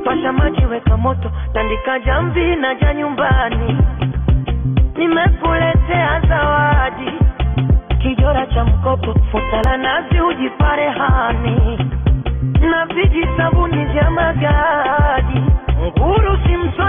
pasha maji, weka moto, tandika jamvi na ja nyumbani. Nimekuletea zawadi, kijora cha mkopo, futa la nazi, ujipare hani na viji sabuni vya magadi, nguru si mso